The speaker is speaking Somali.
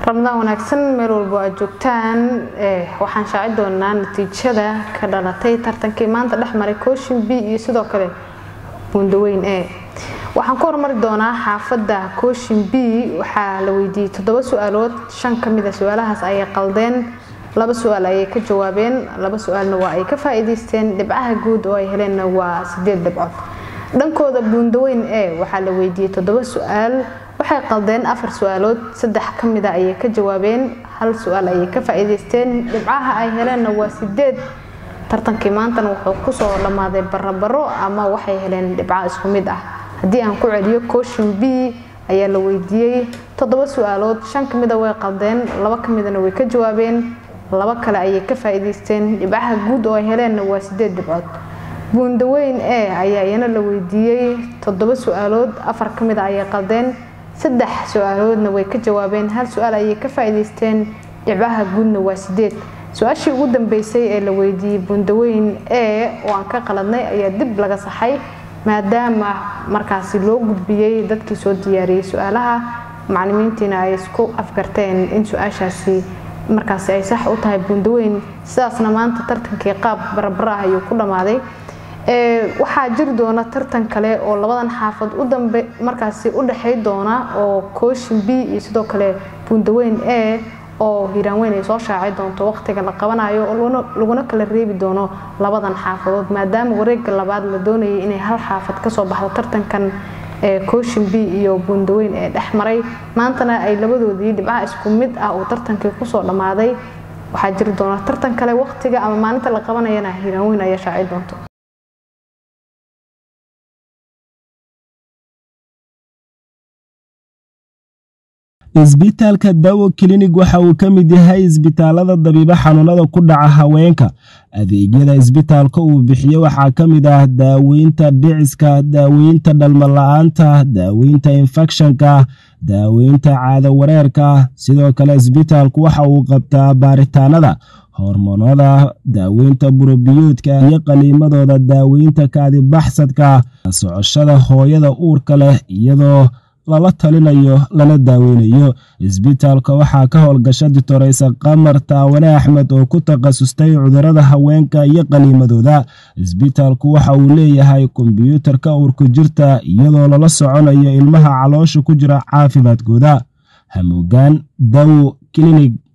ramadaan wanaagsan meel walbo aad joogtaan waxaan shaaci doonaa natiijada ka dhalatay tartankii maanta dhex maray cooshin b iyo sidoo kale buundaweyn e waxaan ku hormari doonaa xaafadda cooshin b waxaa la weydiiyey toddoba su-aalood shan ka mida su-aalahaas ayay qaldeen laba su-aal ayay ka jawaabeen laba su-aalna waa ay ka faa-iideysteen dhibcaha guud oo ay heleenna waa sideed dhibcood dhankooda buundaweyn e waxaa la weydiiyey toddoba su-aal waxay qaldeen afar su-aalood saddex ka mida ayay ka jawaabeen hal su-aal ayay ka faa-iideysteen dhibcaha ay heleenna waa sideed tartankii maantana wuxuu kusoo dhammaaday barabaro ama waxay heleen dhibco isku mid ah haddii aan ku celiyo cooshin b ayaa la weydiiyey toddoba su-aalood shan ka mida way qaldeen laba ka midana way ka jawaabeen laba kale ayay ka faa-iideysteen dhibcaha guud oo ay heleenna waa sideed dhibcood buundaweyn e ayaa iyana la weydiiyey toddoba su-aalood afar ka mida ayay qaldeen saddex su-aaloodna way ka jawaabeen hal su-aal ayay ka faa-iideysteen dhibcaha guudna waa sideed su-aashii ugu dambeysay ee la weydiiyey buundaweyn e oo aan ka qaladnay ayaa dib laga saxay maadaama markaasi loo gudbiyey dadkii soo diyaariyey su-aalaha macalimiintiina ay isku afgarteen in su-aashaasi markaasi ay sax u tahay buundaweyn sidaasna maanta tartankii qaab barabara ah ayuu ku dhammaaday waxaa jiri doona tartan kale oo labadan xaafad u dambe markaasi u dhexey doona oo cooshin b iyo sidoo kale buundaweyn e oo hiiraanweyn ay soo shaaci doonto waqtiga la qabanayo oo laguna kala reebi doono labadan xaafadood maadaama wareega labaad la doonayay inay hal xaafad kasoo baxdo tartankan cooshin b iyo buundaweyn ee dhex maray maantana ay labadoodii dhibcaha isku mid ah uu tartankii kusoo dhammaaday waxaa jiri doona tartan kale waqtiga ama maalinta la qabanayana hiiraanweyn ayaa shaaci doonto isbitaalka dawo klinig waxa uu ka mid yahay isbitaalada dabiibo xanuunada ku dhaca haweenka adeegyada isbitaalka uu bixiyo waxaa ka mid ah daaweynta dhiciska daaweynta dhalmala-aanta daaweynta infekshanka daaweynta caado wareerka sidoo kale isbitaalku waxa uu qabtaa baaritaanada hormoonada daaweynta burobiyoodka iyo qaliimadooda daaweynta kaadibaxsadka socoshada hooyada uurka leh iyadoo lala talinayo lana daaweynayo isbitaalka waxaa ka howlgasha ditoreysa qamar taawane axmed oo ku takhasustay cudurada haweenka iyo qaniimadooda isbitaalku waxa uu leeyahay kombyuutarka uurku jirta iyadoo lala soconayo ilmaha caloosha ku jira caafimaadkooda hamuugaan dawo klinig